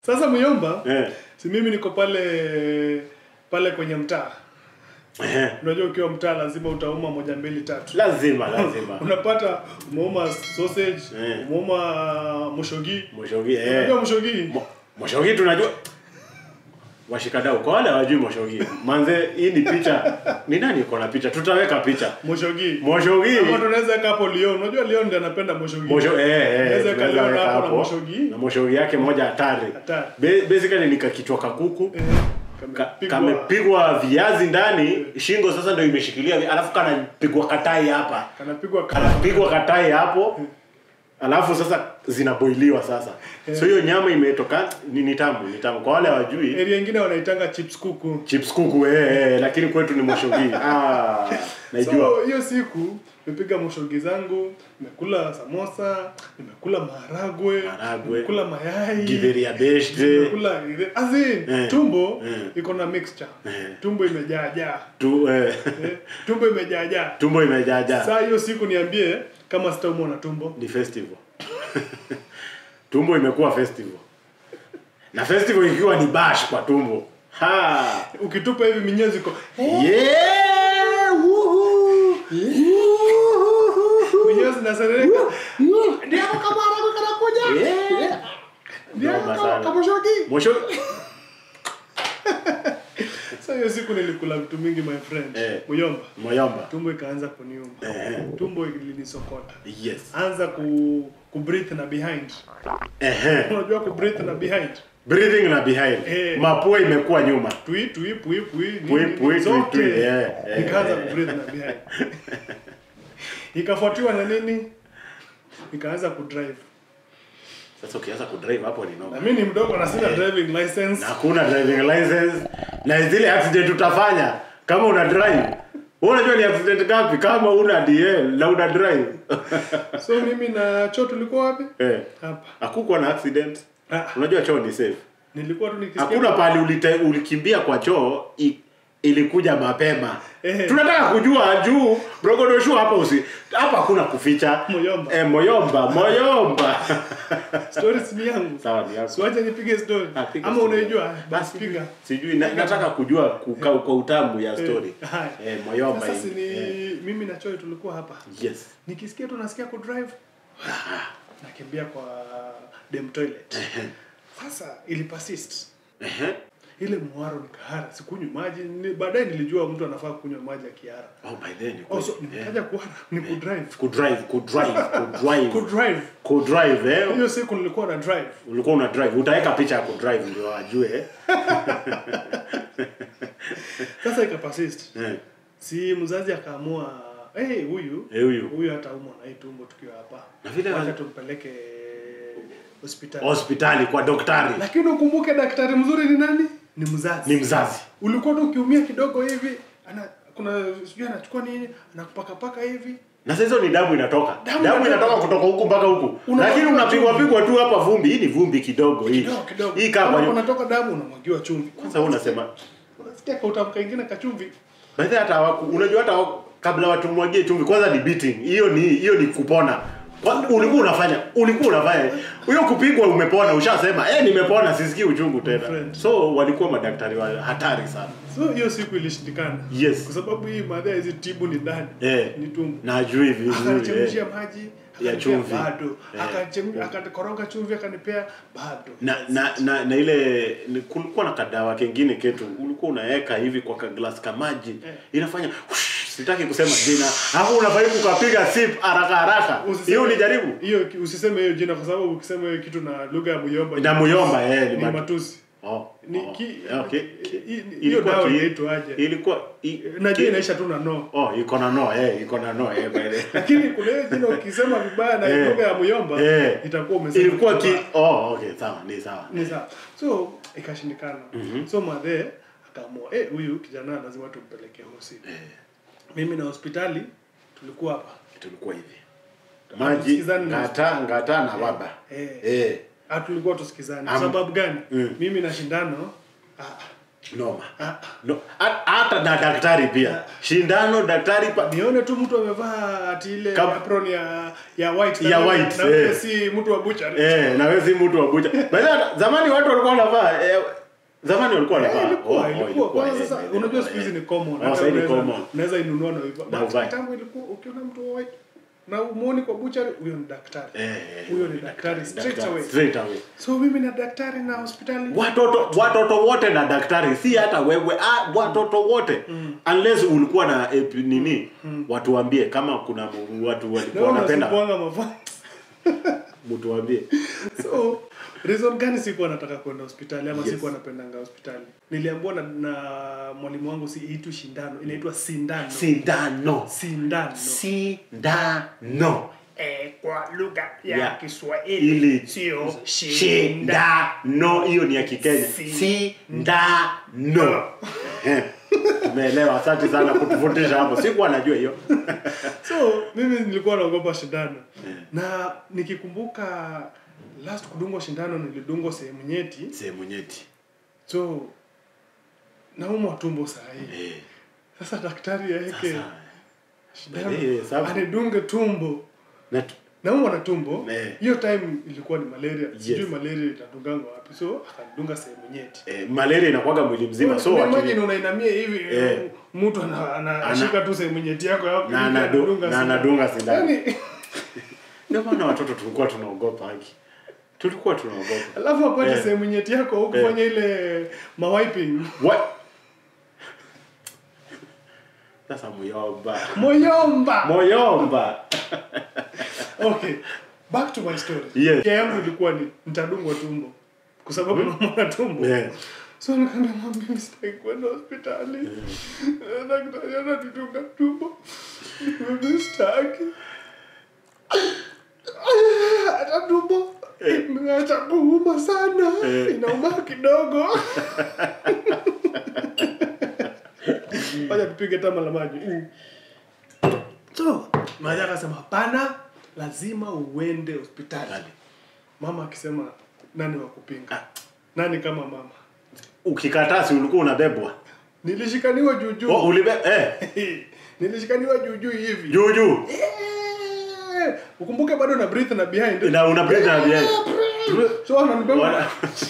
Sasa Muyomba, Eh. si mimi niko pale pale kwenye mtaa. Eh. Unajua ukiwa mtaa lazima utauma moja mbili tatu. Lazima lazima. Unapata umeuma sausage, Eh. umeuma mushogi. Moshogi eh. Unajua mushogi? Mo- Moshogi tunajua washikadau kwa wale hawajui Moshogi. Manze hii ni picha. Ni nani iko na picha? Tutaweka picha. Mushogi. Moshogi. Ama tunaweza weka hapo Leon. Unajua Leon ndiye anapenda mushogi. Mosho eh eh. Unaweza tunaweza kaliona weka hapo na hapo. Moshogi. Na Moshogi yake moja hatari. Hatari. Ba- Basically ni kakichwa kakuku. Eh, Ka- kamepigwa- kamepigwa viazi ndani, shingo sasa ndio imeshikilia, alafu kanapigwa katai hapa, kanapigwa kanapigwa katai hapo, alafu sasa zinaboiliwa sasa. So hiyo nyama imetoka ni, ni tamu, ni tamu. Kwa wale hawajui Area nyingine wanaitanga chips kuku. chips kuku eh, eh, lakini kwetu ni moshogi. Ah, naijua. So hiyo siku nimepiga moshogi zangu, nimekula samosa, nimekula maharagwe, Maharagwe. nimekula mayai, Githeri ya beshte. nimekula as in, Eh. tumbo Eh. iko na mixture. Eh. Tumbo imejaa jaa. Tu, eh, Eh, tumbo imejaa jaa. tumbo imejaja. Saa hiyo siku niambie kama sitaumwa na tumbo. Ni festival. tumbo imekuwa festival. Na festival ikiwa ni bash kwa tumbo. Ha! Ukitupa hivi minyezi iko Yeah! Woohoo! Woohoo! minyezi zinaserereka. Ndio kama maharagwe kanakuja. Yeah! Ndio Noma kama sana. kama shogi. Mwisho Sasa hiyo siku nilikula vitu mingi my friend. Eh. Muyomba. Moyomba. Tumbo ikaanza kuniuma. Eh. Tumbo ilinisokota. Yes. Anza ku ku breathe na behind. Ehe. Unajua ku breathe na behind. Breathing na behind. Eh. Mapua imekuwa nyuma. Tui tui pui pui. nini, Pui, nini, pui, tui, zote. tui, yeah, yeah, Nikaanza yeah. ku breathe na behind. Ikafuatiwa na nini? Nikaanza ku drive. Sasa ukianza kudrive hapo ni Na noma. mimi ni mdogo na sina driving license. Na hakuna driving license na zile accident utafanya kama una drive. Wewe unajua ni accident ngapi kama una DL na una drive? So mimi na Cho tulikuwa wapi? eh. Hapa. Hakukuwa na accident. Ah, Unajua choo ni safe. nilikuwa tu nikisikia Hakuna pali ulite, ulikimbia kwa choo i, ilikuja mapema. Eh. Tunataka kujua juu Brogodoshu hapa usi hapa hakuna kuficha. Moyomba. Eh, moyomba, moyomba. stories ni yangu. Sawa ni yako. Siwache nipige story. Ah, piga Ama story. unaijua? Basi Basi piga. Sijui na, nataka kujua kuka, kwa utamu ya story. Eh, haya. Eh, moyomba Sasa si hii. ni Eh, mimi na Choi tulikuwa hapa. Yes. Nikisikia tu nasikia ku drive. Nakimbia kwa dem toilet. Sasa ili persist. Ehe. Ile muharo nikahara, sikunywi maji. Ni, baadaye nilijua mtu anafaa kunywa maji akihara. Oh, by then. Oh, so eh. nikaja kuhara ni ku drive. Kudrive, kudrive, Ku kudrive. drive. Kudrive, eh. Hiyo siku nilikuwa na drive. Ulikuwa una drive. Utaweka picha ya kudrive ndio ajue. eh. Sasa ika persist. Eh. Si mzazi akaamua eh huyu Eh, huyu. huyu ataumwa na hii tumbo tukiwa hapa. Na vile Wacha wali- tumpeleke hospitali. Hospitali kwa daktari. Lakini ukumbuke daktari mzuri ni nani? Ni mzazi. Ni mzazi. Ulikuwa tu ukiumia kidogo hivi, ana kuna sijui anachukua nini, anakupaka paka hivi. Na sasa hizo ni damu inatoka. Damu Damu, inatoka. inatoka kutoka huku mpaka huku. Unapigwa Lakini unapigwa chumvi. pigwa tu hapa vumbi. Hii ni vumbi kidogo hii. Kidogo kidogo. Hii kaa Kama kwa nyumba. unatoka damu unamwagiwa chumvi. Sasa wewe unasema Unasikia kwa utamka ingine kachumvi. By the way, hata hawaku- unajua hata hawaku- kabla watu mwagie chumvi kwanza ni beating. Hiyo ni hiyo ni kupona. Kwa- Ulikuwa unafanya, ulikuwa unafanya. Hiyo kupigwa umepona, ushasema, eh nimepona, sisikii uchungu tena. friend. So walikuwa madaktari wa hatari sana. So hiyo siku ilishindikana. Yes. Kwa sababu hii madha hizi tibu ni ndani. Eh. Ni tumbo. Na ajui vizuri. Akanichemshia Eh. maji Ya akanipea chumvi. bado Eh. akachemsha akakoroga chumvi akanipea bado Na, na, na, na ile ni- kulikuwa na kadawa kengine ketu ulikuwa unaweka hivi kwa kaglas ka maji Eh. inafanya whoosh, sitaki kusema jina hapo unafanya kukapiga sip haraka haraka Usiseme- hiyo ulijaribu hiyo usiseme hiyo jina kwa sababu ukisema hiyo kitu na lugha ya Muyomba Na Muyomba, eh, ni ni matu- matusi oh, Ni oh, ki- okay. i- i- hiyo Ilikuwa dawa ki- inaitwaje? ilikuwa i- najua ki- inaisha tu na no oh iko na no eh iko na no eh by the way. lakini kuna hiyo jina ukisema vibaya na Eh. lugha ya Muyomba Eh. itakuwa umesema ilikuwa ki vibaya. oh okay sawa ni sawa ni sawa so ikashindikana so madhe akaamua eh huyu kijana lazima tumpeleke hosi eh mimi na hospitali tulikuwa hapa tulikuwa hivi maji Tusikizane na ngata ngata na baba Eh. eh Ah, tulikuwa tusikizane. Kwa Am- sababu gani? Mm. Mimi na shindano ah, noma Ah. no, ha- hata na daktari pia shindano daktari pa, nione tu mtu amevaa ati ile Kama- apron ya ya white Ya na- white, na ule eh. si mtu wa butchery eh, na wewe si mtu wa bucha By the way, zamani watu walikuwa wanavaa eh, zamani walikuwa Eh, wanavaa ilikuwa Oh, oh, ilikuwa kwanza eh, sasa eh, unajua eh, siku hizi eh. ni common Oh, hata sasa ni unaweza- common. unaweza inunua na hivyo Na but uvae. kitambo ilikuwa ukiona mtu wa white na umuoni kwa butchery huyo ni daktari Eh, eh, huyo ni daktari straight daktari, away straight away so mimi na daktari na hospitali watoto watoto wote na daktari si hata wewe ah, watoto wote unless ulikuwa na epi, nini watuambie kama kuna mu- watu na walikuwa wewe wanapenda unasukuanga mavazi mtuambie so reason gani sikuwa nataka kwenda hospitali ama Yes. sikuwa napendanga hospitali niliambiwa na, na mwalimu wangu si itu shindano inaitwa sindano sindano sindano sindano eh, kwa lugha ya Ya. Kiswahili ili sio shinda. shindano hiyo ni ya kikenya Si- sindano Eh, umeelewa asante sana kutufundisha hapo sikuwa najua hiyo so mimi nilikuwa naogopa shindano na nikikumbuka last kudungwa shindano nilidungwa sehemu nyeti sehemu nyeti so naumwa tumbo saa hii Eh, sasa daktari aeke sasa shindano Eh, sawa. anidunge tumbo na tu- naumwa na tumbo Eh. hiyo time ilikuwa ni malaria sijui Yes. malaria inadunganga wapi so akanidunga sehemu nyeti eh, malaria inakuwaga mwili mzima so Una- imagine akili- unainamia hivi Eh. mtu ana- ana- anashika tu sehemu nyeti yako hapo, na hivi anadu- anadunga na sindano. anadunga sindano Yaani, ndio maana watoto tulikuwa tunaogopa haki tulikuwa tunaogopa alafu apate Eh. sehemu nyeti yako hukufanya ile mawiping What? sasa muyomba moyomba moyomba okay back to my story Yes. ya yangu ilikuwa ni nitadungwa tumbo kwa sababu naumwa na tumbo Eh, so nikaambia mama mimi sitaki kwenda hospitali Eh, daktari anatudunga tumbo mimi sitaki hata tumbo imeacha kuuma sana Eh. inauma kidogo wacha tupige tama la maji Mm. so maja akasema hapana lazima uende hospitali Kali. mama akisema nani wa kupinga Ah. nani kama mama ukikataa si ulikuwa unabebwa nilishikaniwa juu juu oh, ulibe eh, nilishikaniwa juu juu hivi juu juu Eh, ukumbuke bado na breathe na behind na una breathe na behind so wananibeba Wana-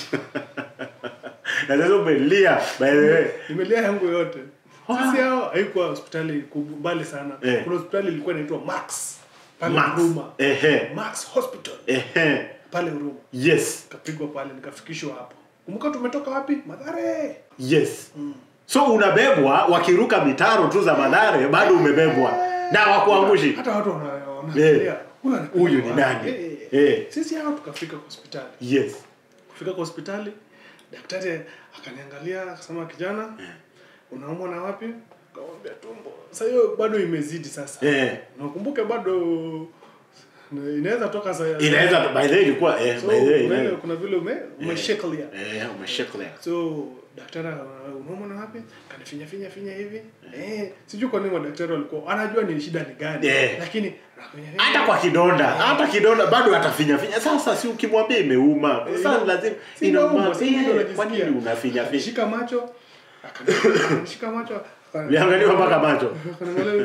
na sasa umelia by the way nimelia yangu yote sisi hao haikuwa hospitali kubwa mbali sana Eh. kuna hospitali ilikuwa inaitwa max pale Max. huruma ehe max hospital ehe pale huruma yes kapigwa pale nikafikishwa hapo kumbuka tumetoka wapi madhare yes so unabebwa wakiruka mitaro tu za madhare bado umebebwa na wakuangushi hata watu wana- wanaangalia huyu anapiga huyu ni wapi? nani? Eh, Eh. sisi hao tukafika kwa hospitali yes kufika kwa hospitali daktari akaniangalia akasema kijana unaumwa na wapi kamwambia tumbo sasa hiyo bado imezidi sasa eh na ukumbuke bado inaweza toka sa inaweza by the way ilikuwa eh so by the way kuna, ile- ina- kuna vile ume umeshakelia eh umeshakelea so daktari uh, unaumwa na wapi kanifinya finya finya hivi eh sijui kwa nini madaktari walikuwa anajua ni shida ni gani Eh. lakini anafinya finya. hata kwa kidonda hata kidonda bado atafinya finya sasa si ukimwambia imeuma Eh, sasa ina- lazima si inauma, inauma si ndio Eh, unajisikia. kwa nini unafinya finya Akanishika macho akani- akanishika macho akani- viangaliwa mpaka macho akaniangalia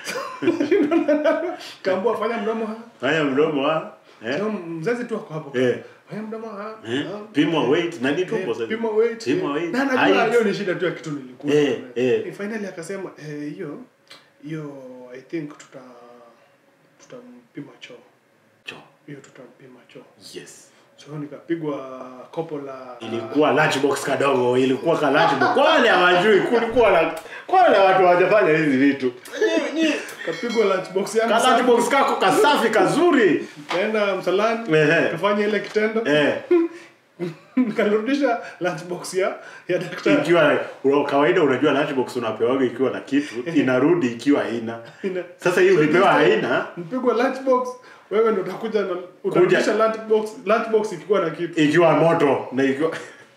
kaambua fanya mdomo ha haya mdomo wa eh Ndio mzazi tu ako hapo Eh. fanya mdomo ha eh ha. pimwa weight na ni Eh, tumbo sasa pima weight Pima weight. na najua Height. hiyo ni shida tu ya kitu nilikuwa Eh, eh. Eh, finally akasema eh, hiyo hiyo i think tuta tutampima choo Cho. hiyo tutampima choo yes so nikapigwa kopo la ilikuwa lunchbox kadogo ilikuwa ka lunchbox kwa wale hawajui kulikuwa na kwa wale watu hawajafanya hizi vitu Nyi- nyi- kapigwa lunchbox yangu ka safi. lunchbox kako kasafi kazuri kaenda msalani Ehe. kafanya ile kitendo eh nikarudisha lunchbox ya ya daktari ikiwa una- kawaida unajua lunchbox unapewaga ikiwa na kitu inarudi ikiwa haina Ina- sasa hii ulipewa haina mpigwa lunchbox wewe ndo utakuja na utarudisha lunchbox lunchbox ikiwa na kitu ikiwa moto na ikiwa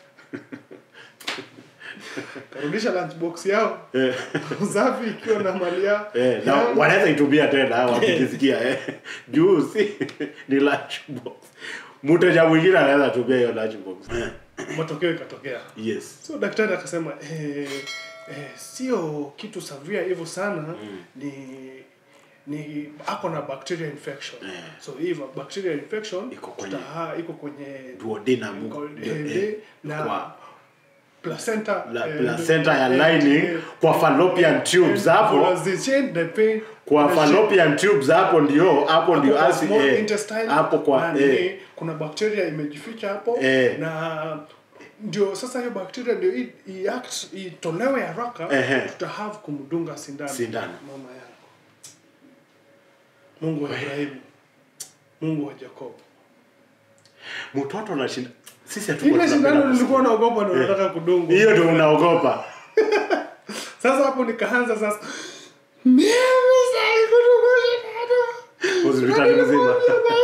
karudisha lunchbox yao eh, safi ikiwa na mali yao eh, na Yangu. wanaweza itumia tena wakijisikia eh. juu si ni lunchbox mteja mwingine anaweza tumia hiyo lunchbox eh. matokeo ikatokea yes so daktari akasema eh, eh, sio kitu savia hivyo sana ni ni ako na bacteria infection Eh. so hii bacteria infection Iko kwenye- tutaha- iko kwenye duodenum iko- eh, eh, eh, na kwa- placenta la eh, placenta ya eh, lining eh, kwa fallopian tubes hapo Volatilization, the pain, kwa the fallopian tubes hapo ndio hapo ndio kwa asi small eh, intestine hapo kwa na eh, nini, kuna bacteria imejificha hapo Eh. na ndio sasa hiyo bacteria ndio i- i- act- itolewe haraka Ehe. tuta have kumdunga sindano Sindano. mama yangu Mungu wa Ibrahimu Mungu wa Jacob mtoto anashinda sisi hatukuwa ile tunapenda sindano nilikuwa kusikia. naogopa ndio nataka kudungwa hiyo ndio unaogopa sasa hapo nikaanza sasa mimi sasa kudungwa sindano hospitali mzima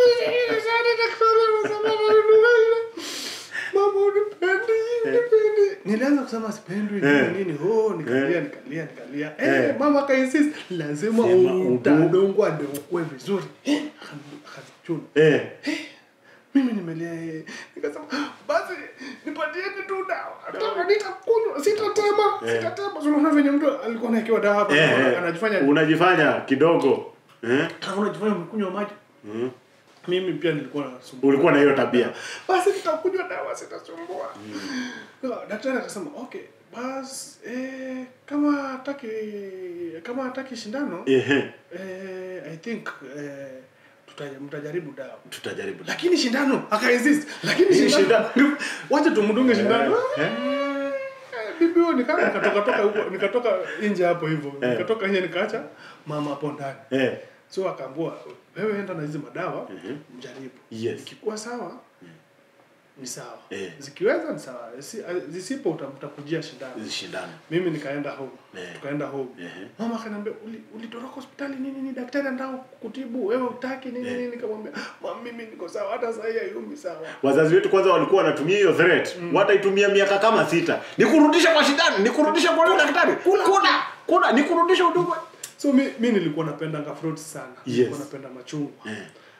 nilianza kusema sipendwi Eh. nini nini oh nikalia Eh. nikalia nikalia Eh. eh mama akainsist lazima Sema utadongwa ndio ukue vizuri eh akanichuna eh mimi nimelia eh nikasema basi nipatieni tu dawa dawa nitakunywa sitatema Eh. sitatema unaona venye mtu alikuwa anawekewa dawa hapa eh, eh. anajifanya unajifanya kidogo eh kama unajifanya umekunywa maji mm. mimi pia nilikuwa nasumbua ulikuwa na hiyo tabia basi nitakunywa dawa sitasumbua no, daktari akasema okay bas eh, kama hataki kama hataki shindano ehe eh, i think eh, tuta- mtajaribu dawa tutajaribu lakini shindano akainsist lakini Hii shindano wacha tumdunge shindano Eh, Eh, bibi huyo nika nikatoka toka huko nikatoka nje hapo hivyo Eh. nikatoka nje nikaacha mama hapo ndani eh so akaambua wewe enda na hizi madawa Mhm. mjaribu Yes. ikikuwa sawa ni sawa Eh. zikiweza ni sawa Zisi- zisipo uta- utakujia shindano hizi shindano mimi nikaenda home Eh. tukaenda home Ehe. mama akaniambia "Uli- ulitoroka hospitali nini nini daktari anataka kutibu wewe utaki nini Eh. nini nikamwambia mama mimi niko sawa hata sasa hayumi sawa wazazi wetu kwanza walikuwa wanatumia hiyo threat wataitumia miaka kama sita nikurudisha kwa shindano nikurudisha kwa yule daktari kula kula kula nikurudisha udungwe so mi, mi nilikuwa napendanga fruits sana Yes. nilikuwa napenda machungwa eh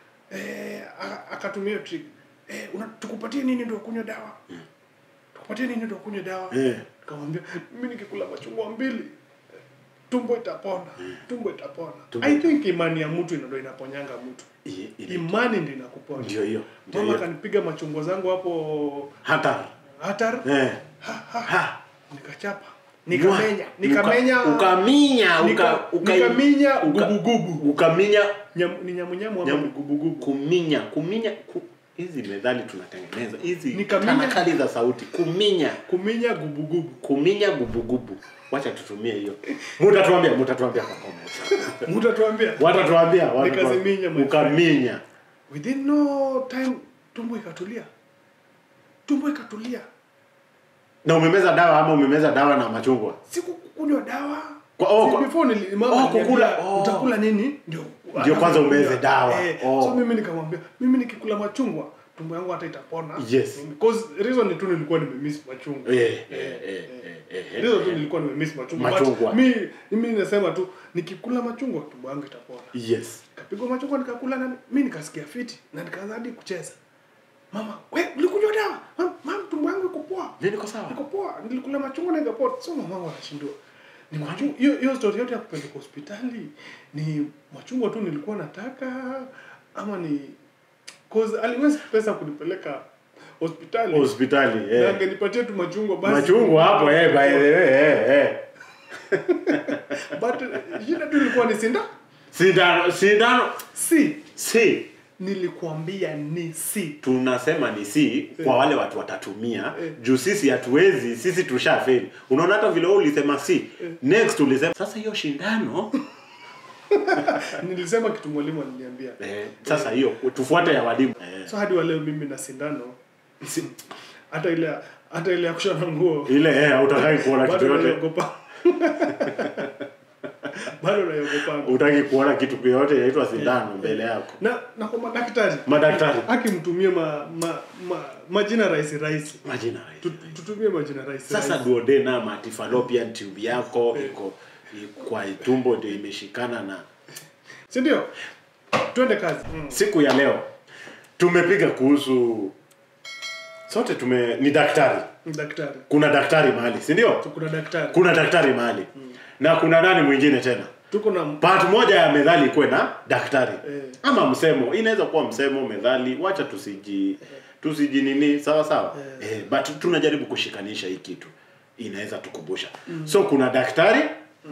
eh, aka- akatumia hiyo trick eh, una, tukupatie nini ndio kunywa dawa tukupatie nini ndio kunywa dawa Eh. nikamwambia mimi nikikula machungwa mbili eh, tumbo itapona tumbo itapona Tumbo i think imani ya mtu ndo inaponyanga mtu I- ina- imani ndio inakuponya ndio hiyo ndio mama hiyo akanipiga machungwa zangu hapo hata hatar eh ha, ha, ha nikachapa nikamenya nikamenya Uka- ukaminya nika- uka, uka, nikaminya uka- gubugubu ukaminya Nyam, ni nyamunyamu ama Nyamu- ni gubugubu kuminya kuminya ku, hizi methali tunatengeneza hizi Nikaminya- tanakali za sauti kuminya kuminya gubugubu kuminya gubugubu wacha tutumie hiyo mutatuambia mutatuambia kwa comment mutatuambia watatuambia watatuambia. Nikaziminya, my friend. ukaminya within no time tumbo ikatulia tumbo ikatulia na umemeza dawa ama umemeza dawa na machungwa sikukunywa dawa Kwa- oh, Si kwa- before nili, mama oh, aliniambia, kukula, oh. utakula nini ndio Ndio kwanza umeze dawa. eh, Oh. so mimi nikamwambia mimi nikikula machungwa tumbo yangu hata itapona Yes. because reason ni tu nilikuwa nimemiss machungwa Eh, eh, eh, eh, eh, eh. reason tu nilikuwa nimemiss machungwa Machungwa. But mi mimi nasema tu nikikula machungwa tumbo yangu itapona yes kapigwa machungwa nikakula na mi nikasikia fiti na nikaanza hadi kucheza mama we ulikunywa dawa Mam- mam tumbo yangu iko poa Mimi niko sawa niko poa nilikula machungwa na ikapoa so mama wangu anashindwa ni machungwa hiyo hiyo story yote ya kupeleka hospitali ni machungwa tu nilikuwa nataka ama ni cause aliwezi pesa kunipeleka hospitali hospitali na eh. angenipatia tu machungwa basi machungwa hapo eh, by the way eh, eh. but eh, shida tu ilikuwa ni sinda sindano sindano si si nilikuambia ni si tunasema ni si kwa wale watu watatumia Eh. juu sisi hatuwezi sisi tushafeli unaona hata vile wewe ulisema si next ulisema sasa hiyo shindano nilisema kitu mwalimu aliniambia eh, sasa hiyo tufuate ya walimu eh. so hadi waleo mimi na sindano si, hata ile hata ile ya kushona nguo ile eh hautaki kuona kitu bado yote naiogopa bado naiogopa utaki kuona kitu yote inaitwa sindano mbele yako na na kwa madaktari Madaktari. akimtumie ma, ma, ma, majina rahisi rahisi majina rahisi. Tu- tutumie majina rahisi sasa rahisi. duodenum ati fallopian tube yako iko i- kwa tumbo ndio imeshikana na si ndio twende kazi mm. siku ya leo tumepiga kuhusu sote tume ni daktari daktari kuna daktari mahali si ndio kuna daktari kuna daktari mahali na kuna nani mwingine tena tuko na part moja ya methali ikuwe na daktari Eh. ama msemo inaweza kuwa msemo methali wacha tusiji tusiji nini sawa sawa eh. but tunajaribu kushikanisha hii kitu inaweza tukumbusha so kuna daktari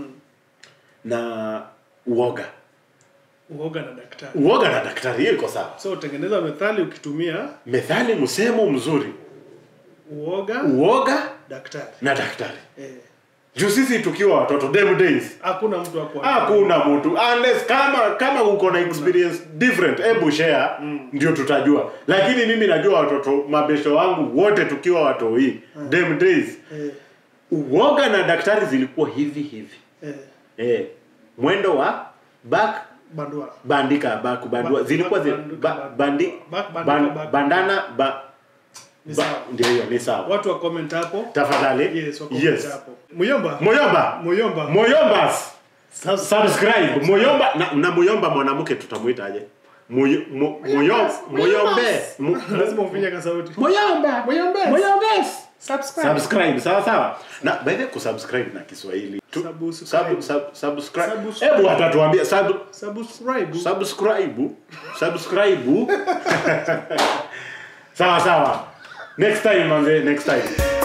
na uoga uoga na daktari uoga na daktari hiyo iko sawa so utengeneza methali ukitumia methali msemo mzuri uoga uoga daktari na daktari eh. juu sisi tukiwa watoto dem days hakuna mtu ako hakuna mtu unless kama kama uko na experience different hebu share ndio tutajua lakini mimi najua watoto mabesho wangu wote tukiwa watoi dem days eh, uoga na daktari zilikuwa hivi hivi eh, eh, mwendo wa back bandua bandika back bandua Ba- zilikuwa zi, banduka, ba, bandi, back, bandika, ban, back. bandana ba, Ni ba, sawa. ndio hiyo ni sawa watu wa comment hapo tafadhali yes wa comment yes hapo muyomba moyomba muyomba moyombas subscribe moyomba na, na moyomba mwanamke tutamuitaje Moyo- mo- moyo- moyombe Mo- lazima ufinye ka sauti moyomba Moyombes. moyombes subscribe subscribe sawa sawa na by the way kusubscribe na Kiswahili Tu- Subscribe. sub- sub- subscribe Subscribe. hebu watatuambia sub subscribe subscribe subscribe sawa sawa next time manze next time